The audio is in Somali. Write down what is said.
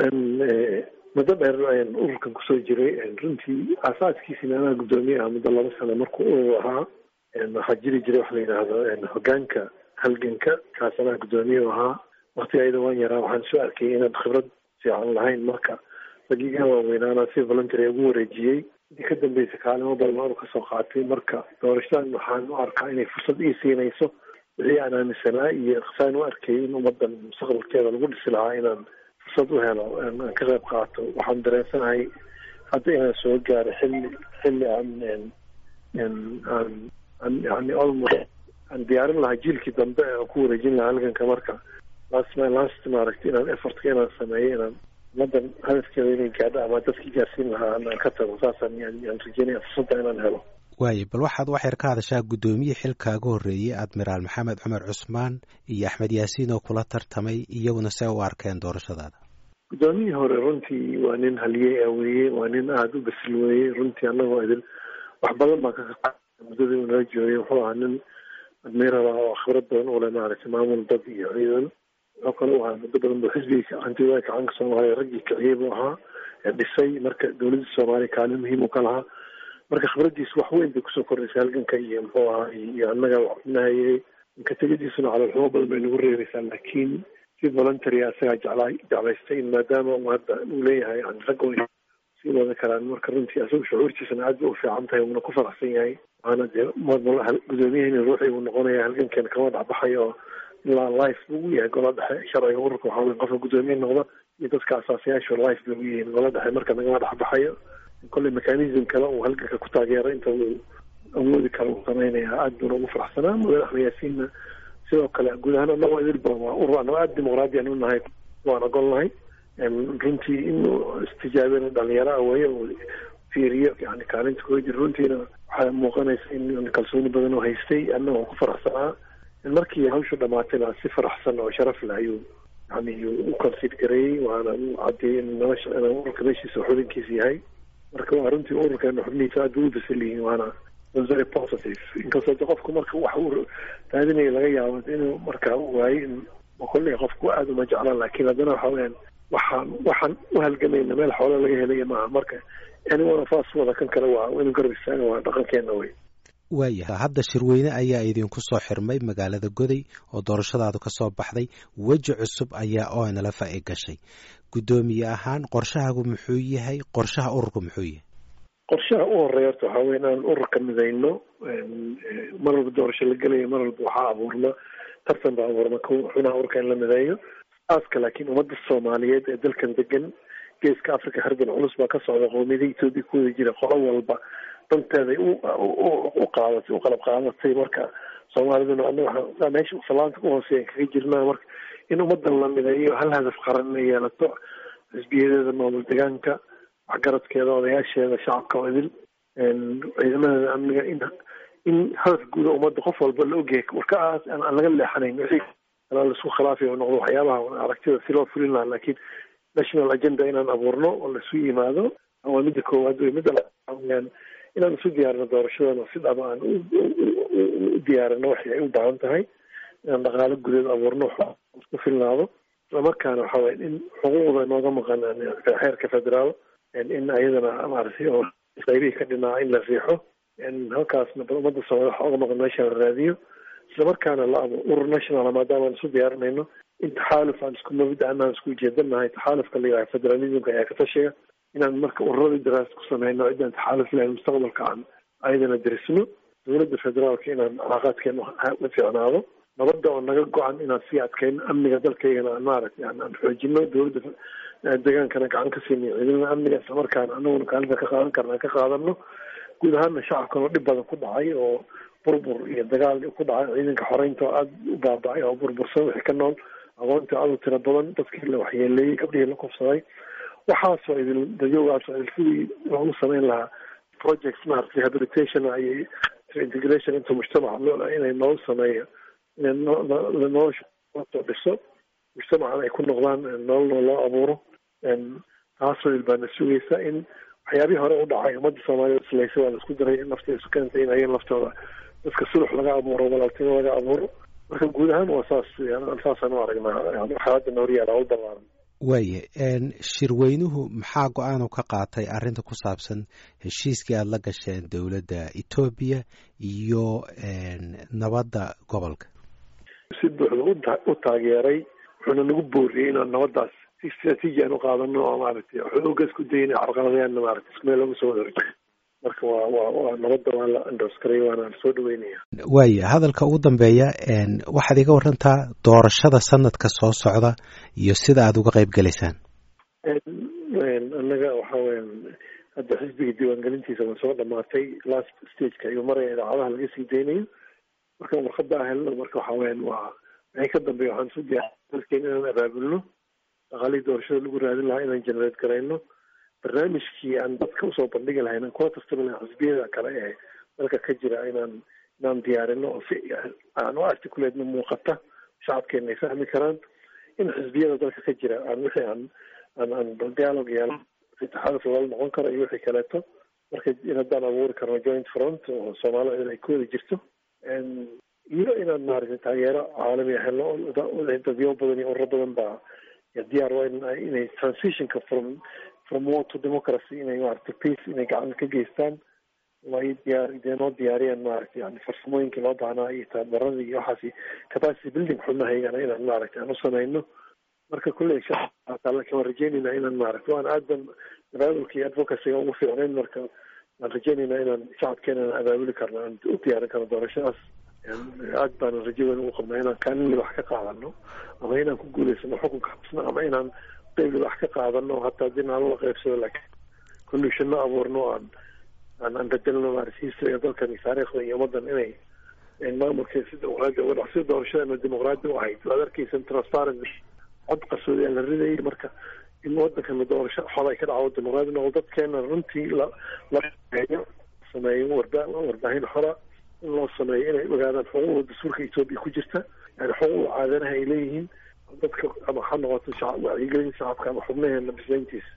muddo dheer ayaan ururkan kusoo jiray runtii aasaaskiisina anaa guddoomiye ah muddo laba sano markuu urur ahaa waxaa jiri jiray waxa la yidhaahdo hogaanka halganka kaas anaa guddoomiye u ahaa waktiga ayada waan yaraa waxaan soo arkayay inaan khibrad fiican lahayn marka ragiga waaweynaana si voluntary ugu wareejiyey intii ka dambeysa kaalimo badan aanu kasoo qaatay marka doorashadan waxaan u arkaa inay fursad ii siinayso wixii aan aaminsanaa iyo saan u arkayay in ummadan mustaqbalkeeda lagu dhisi lahaa inaan fursad u helo aan ka qayb qaato waxaan dareensanahay hadda inaan soo gaaro xilli xilli aan aan aan yani almost aan diyaarin lahaa jiilkii dambe aan ku wareejin lahaa halganka marka last last maaragtay inaan effortka inaan sameeyo inaan ummadan hadafkeeda inay gaadho ama dadkii gaarsiin lahaa aan ka tago saasaan yaan rajeynaya fursadda inaan helo waaye bal waxaad wax yar ka hadashaa guddoomiye xilkaaga horreeyey admiraal maxamed cumar cusmaan iyo axmed yaasiin oo kula tartamay iyaguna see u arkeen doorashadaada guddoomiyihii hore runtii waa nin haliyey ah weeye waa nin aada u basil weeyey runtii annagoo idin wax badan baan ka muddadii uu nala joogay wuxuu ahaa nin admiral ah oo khibrad badan ule maaragtay maamul dad iyo ciidan wuxuu kale u ahaa muddo badan buu xisbiga hantiwaa gacanka soomaaliya raggii kiciyey buu ahaa ee dhisay marka dowladda soomaaliya kaalin muhiim u ka lahaa marka khibradiisu wax weyn bay kusoo kordhaysay halganka iyo muxuu ahaa iyo annaga nahayey inka tegadiisuna caloolxumo badan bay nagu reebaysaa laakiin si voluntary asagaa jeclaa jeclaystay in maadaama uu hadda uu leeyahay yani ragga way sii wada karaan marka runtii asagu shucuurtiisana aad bay u fiican tahay wuuna ku faraxsan yahay waana dee gudoomiyahayna ruuxii uu noqonaya halgankeena kama dhexbaxayo oo ilaa life buu u yahay gola dhexe sharciga ururka waxaa wey qofka guddoomiye noqda iyo dadka asaasayaashu life bay u yihiin gola dhexe marka nagama dhexbaxayo kolley mechanism kale uu halganka ku taageero inta uu awoodi kale uu sameynaya aad buuna ugu faraxsanaa mudane axmed yaasiinna sidoo kale guud ahaan anagoo idilba waa urur anagoo aada dimuqraadiyan u nahay waan ogol nahay runtii inuu istijaabina dhalinyaro ah weeye uu fiiriyo yani kaalinta kuga jira runtiina waxaa muuqanaysa in kalsooni badan oo haystay annagoo ku faraxsanaa markii hawshu dhamaatayna si faraxsan oo sharaf leh ayuu yani u consid gareeyey waana u cadeeyey in nolosha inuu ururka meeshiisa xubinkiisa yahay marka waa runtii ururkeena xubnihiisa aad bay u basal yihiin waana very positive inkastoo de qofku marka wax uu raadinaya laga yaabo inuu markaa u waayo in kolley qofku aada uma jeclaan laakiin haddana waxa weyaan waxaan waxaan u halgamayna meel xoolo laga helaya maaha marka anyone of us wada kan kale waa inuu garab istaaga waa dhaqankeena wey waaya hadda shirweyne ayaa idinku soo xirmay magaalada goday oo doorashadaadu ka soo baxday weji cusub ayaa onlfa i gashay guddoomiye ahaan qorshahaagu muxuu yahay qorshaha ururku muxuu yahay qorshaha u horeeya horta waxaa wey inaan ururka midayno mar walba doorasho la gelayo mar walba waxaa abuurma tartan baa abuurma xubnaha ururka in la mideeyo aaska laakiin ummadda soomaaliyeed ee dalkan degan geeska africa hardan culus baa ka socda qoomiyada etoobiya ku wada jira qolo walba danteeday u qaadatay u qalab qaadatay marka soomaaliduna anaga meesha salaanta ku hooseeya kaga jirnaa marka in ummadan la mideeyo hal hadaf qaran inay yeelato xisbiyadeeda maamul degaanka waxgaradkeeda odayaasheeda shacabka oo idil ciidamadeeda amniga in in hadaf guuda ummadda qof walba la ogyahay warkaas aan laga leexanayn wixii kala laisku khilaafayo noqdo waxyaabaha aragtida si loo fulin lahaa laakiin national agenda inaan abuurno oo laisu yimaado waa midda koowaad wey midda laaan inaan isu diyaarino doorashadana si dhaba aan u diyaarino waxay ay u baahan tahay inaan dhaqaalo gudeed abuurno isku filnaado islamarkaana waxa waya in xuquuqda nooga maqan xeerka federaal in ayadana maaragtay oo qaybihii ka dhinaa in la riixo halkaasna ummadda soomaliya waxa oga maqan meesha la raadiyo islamarkaana la abo urur national maadaama aan isu diyaarinayno in taxaaluf aan isku mabda anaan isku ujeedanahay taxaalufka la yidhaha federalismka ayaa ka tashiga inaan marka ururadii daraasa ku sameyno cidaan taxaaluf lahayn mustaqbalka aan ayadana derisno dowladda federaalka inaan calaaqaadkeena la fiicnaado nabadda oo naga go-an inaan sii adkayno amniga dalkaygana aan maaragtay aan xoojino dowladda degaankana gacan ka siinayo ciidamada amniga islamarkaana anaguna kaalinta ka qaadan karna ka qaadano guud ahaana shacabkan oo dhib badan ku dhacay oo burbur iyo dagaal ku dhacay ciidanka xoreynta oo aada u baabacay oo burbursan wixii ka nool aqoonta aada u tiro badan dadkii la waxyeeleeyey gabdhihii la kufsaday waxaasoo idil dayogaasoo idil sidii loogu sameyn lahaa projects maarata rehabilitation iyo integration into mujtamaca loo inay noogu sameeyo in nolosha soo dhiso mujtamacan ay ku noqdaan nololna loo abuuro taasoo idil baana sugaysa in waxyaabihii hore u dhacay ummadda soomaaliya islaysa waa la isku daray in nafta isu keentay in ayaga laftooda dadka sulux laga abuuro walaaltimo laga abuuro marka guud ahaan waa saas saasaan u aragnaa xaaladda nooryaala u balaaran waaye shirweynuhu maxaa go-aanu ka qaatay arrinta ku saabsan heshiiskii aada la gasheen dowladda etoobiya iyo nabadda gobolka si buuxda u taageeray wuxuuna nagu booriyey inaan nabaddaas si istraatiiji aan u qaadano oo maaragtay xooga isku dayna carqaladayaanna maaragtay isku meel lagu soo wada horjeedo marka waa waa waa nabadda waa la andoskarey waana soo dhaweynaya waaya hadalka ugu dambeeya waxaad iga warantaa doorashada sanadka soo socda iyo sida aada uga qayb gelaysaan annaga waxa weya hadda xisbiga diiwaangelintiisa waa soo dhamaatay last stageka ayuu maraya idaacadaha laga sii daynayo markaan warqadaa helno marka waxa weyan waa wixii ka dambeeya waxaan isu diyaar dalkeen inaan abaabulno dhaqaalihii doorashada lagu raadin lahaa inaan generate garayno barnaamijkii aan dadka usoo bandhigi lahayn aan kuwa kastaba laha xisbiyada kale ee dalka ka jira inaan inaan diyaarino oo si aan u articulateno muuqata shacabkeena ay fahmi karaan in xisbiyada dalka ka jira aan wixii aan aan aan dialog yeelo itixaadka lala noqon karo iyo wixii kaleeto marka in haddaan abuuri karno joint front oo soomaalida ay ku wada jirto iyo inaan maaragtay taageero caalami ah helno dadyo badan iyo ururo badan baa diyaar waa inay transitionka from from war to democracy inay maaragtay peace inay gacan ka geystaan way diyaar dee noo diyaariyaan maaragtay yani farsamooyinkii loo baahnaa iyo tababaradii iyo waxaasi capacity building xubnahaygana inaan maaragtay aan u samayno marka kulley laakiin waan rajeynayna inaan maaragtay waan aad ban abaabulka iyo advocacyga ugu fiicnayn marka waan rajeynaynaa inaan shacabkeena abaabuli karno aan u diyaarin karno doorashadaas aad baana rajo weyn ugu qabnaa inaan kaalin wax ka qaadano ama inaan ku guulaysano xukunka xabsna ama inaan qeyb wax ka qaadano hataa hadii nala la qeybsado laakiin conditionno abuurno aan aan aan bedelno maarata historyga dalkan iyo taariikhda iyo ummadan inay maamulka si dimuqraadi uga dhac si doorashadana dimuqraadi u ahayd waad arkeysan transparency cod qarsoodi aan la ridayay marka in wadankana doorasho xol ay ka dhacdo dimuqraadi noqdo dadkeena runtii la la sameeyo warba warbaahin xora in loo sameeyo inay ogaadaan xuquuqda dastuurka etoobiya ku jirta yani xuquuqda caadanaha ay leeyihiin dadka ama ha noqoto shacab wacyigelin shacabka ama xubnaheena bislayntiisa